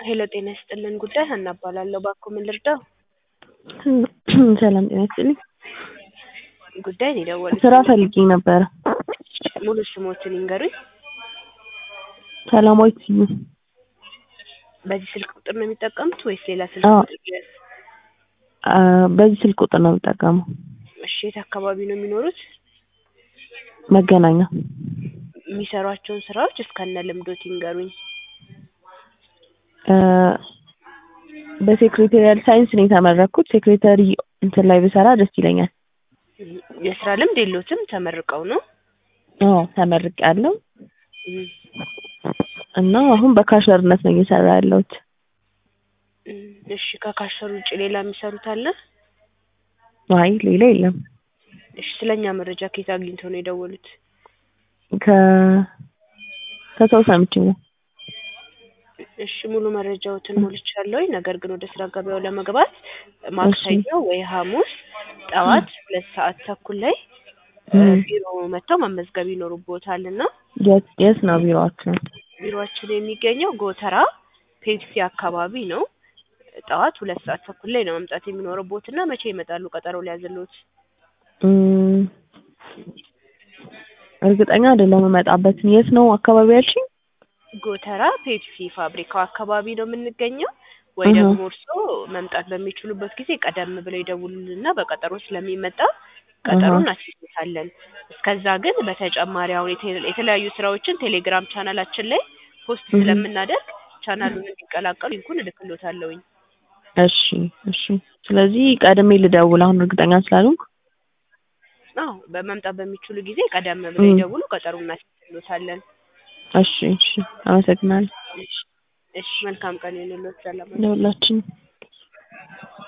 ሄሎ ጤና ይስጥልን ጉዳይ ሀና እባላለሁ። እባክዎ ምን ልርዳው? ሰላም ጤና ይስጥልኝ። ጉዳይ ነው የደወሉት። ስራ ፈልጌ ነበረ። ሙሉ ስሞትን ይንገሩኝ። ሰላማዊት ስዩም። በዚህ ስልክ ቁጥር ነው የሚጠቀሙት ወይስ ሌላ ስልክ አዎ። ቁጥር ይያዝ? አ፣ በዚህ ስልክ ቁጥር ነው የምጠቀመው። እሺ የት አካባቢ ነው የሚኖሩት? መገናኛ። የሚሰሯቸውን ስራዎች እስከነ ልምዶት ይንገሩኝ። እ፣ በሴክሬታሪያል ሳይንስ ነው የተመረኩት። ሴክሬታሪ እንትን ላይ ብሰራ ደስ ይለኛል። የስራ ልምድ የሎትም? ተመርቀው ነው? አዎ ተመርቄያለሁ እም፣ እና አሁን በካሸርነት ነው እየሰራ ያለሁት። እም፣ እሺ ከካሸር ውጭ ሌላ የሚሰሩት አለ? አይ ሌላ የለም። እሺ ስለኛ መረጃ ከየት አግኝተው ነው የደወሉት? ከ ከሰው ሰምቼ ነው። እሺ ሙሉ መረጃዎትን ሞልቻለሁ። ነገር ግን ወደ ስራ ገበያው ለመግባት ማክሰኞ ወይ ሐሙስ ጠዋት ሁለት ሰዓት ተኩል ላይ እ፣ እም፣ ቢሮ መጥተው መመዝገብ ይኖርቦታል እና የት የት ነው ቢሮአችሁ? ቢሮአችን የሚገኘው ጎተራ ፔፕሲ አካባቢ ነው። ጠዋት ሁለት ሰዓት ተኩል ላይ ነው መምጣት የሚኖርቦት እና መቼ ይመጣሉ? ቀጠሮ ሊያዝልዎት? እም፣ እርግጠኛ አይደለሁም የምመጣበትን። የት ነው አካባቢ ያልሽኝ? ጎተራ ፔፕሲ ፋብሪካው አካባቢ ነው የምንገኘው። ወይ እህ። ደግሞ እርስዎ መምጣት በሚችሉበት ጊዜ ቀደም ብለው ይደውሉልንና በቀጠሮ ስለሚመጣ ቀጠሮ እህ። እናስይዛለን። እስከዛ ግን በተጨማሪ አሁን የቴ- የተለያዩ ስራዎችን ቴሌግራም ቻናላችን ላይ ፖስት እህ። ስለምናደርግ ቻናሉን እንዲቀላቀሉ ሊንኩን እልክልዎታለሁኝ። እሺ እሺ። ስለዚህ ቀድሜ ልደውል አሁን እርግጠኛ ስላልሆንኩ። አዎ በመምጣት በሚችሉ ጊዜ ቀደም ብለው እም። ይደውሉ፣ ቀጠሮ እናስይዝልዎታለን። እሺ እሺ። አመሰግናለሁ እሺ እሺ፣ መልካም ቀን ይሁንልዎት። ሰላም ለሁላችንም።